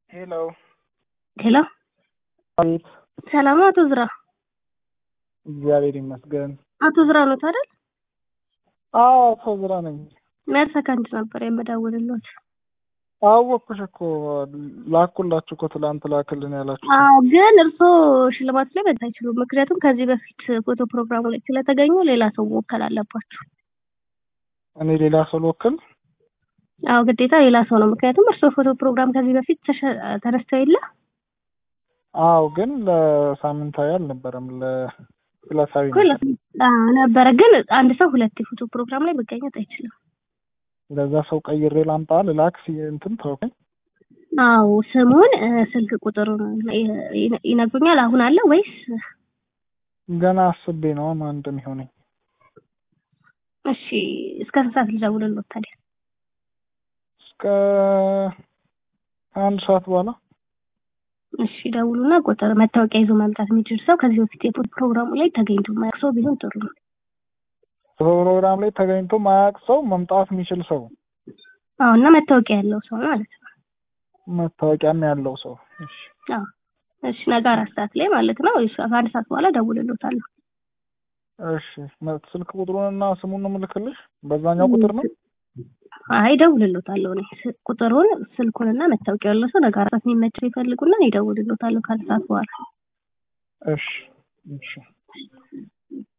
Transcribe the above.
ሄሎ ሄሎ አቤት። ሰላም አቶ ዝራ እግዚአብሔር ይመስገን። አቶ ዝራ ኖት አይደል? አዎ አቶ ዝራ ነኝ። መልሰ ከአንድ ነበር የምደውልሎት። አወቅኩሽ እኮ ላኩላችሁ እኮ ትላንት ላክልን ያላችሁ። አዎ ግን እርስዎ ሽልማቱ ላይ መጣ አይችሉም። ምክንያቱም ከዚህ በፊት ፎቶ ፕሮግራሙ ላይ ስለተገኙ ሌላ ሰው መወከል አለባችሁ። እኔ ሌላ ሰው ልወክል? አዎ ግዴታ ሌላ ሰው ነው። ምክንያቱም እርስዎ ፎቶ ፕሮግራም ከዚህ በፊት ተሸ- ተነስተው የለ አዎ ግን ለሳምንታዊ አልነበረም ለዕለታዊ እኮ ነበር። ለ- አዎ ነበረ። ግን አንድ ሰው ሁለት የፎቶ ፕሮግራም ላይ መገኘት አይችልም። ለዛ ሰው ቀይሬ ላምጣ ልላክ ሲ- እንትን ተውከኝ። አዎ ስሙን እ፣ ስልክ ቁጥሩን ይ- ይ- ይነግሩኛል። አሁን አለ ወይስ? ገና አስቤ ነው ማን እንደሚሆነኝ። እሺ እስከ ስንት ሰዓት ልደውልልዎት ታዲያ? እስከ አንድ ሰዓት በኋላ እሺ ደውሉና ቁጥር መታወቂያ ይዞ መምጣት የሚችል ሰው ከዚህ በፊት የፎቶ ፕሮግራሙ ላይ ተገኝቶ የማያውቅ ሰው ቢሆን ጥሩ ነው። ፕሮግራም ላይ ተገኝቶ ማያውቅ ሰው መምጣት የሚችል ሰው አዎ እና መታወቂያ ያለው ሰው ማለት ነው። መታወቂያም ያለው ሰው እሺ አዎ እሺ ነገ አራት ሰዓት ላይ ማለት ነው። እሺ ከአንድ ሰዓት በኋላ ደውልልዎታለሁ። እሺ መ- ስልክ ቁጥሩንና ስሙን ነው የምልክልሽ በዛኛው ቁጥር ነው አይ ደውልልዎታለሁ እኔ ስ- ቁጥሩን ስልኩንና መታወቂያ ያለው ሰው ነገ አራት ሰዓት የሚመቸው ይፈልጉና እኔ ደውልልዎታለሁ ከአንድ ሰዓት በኋላ እሺ እሺ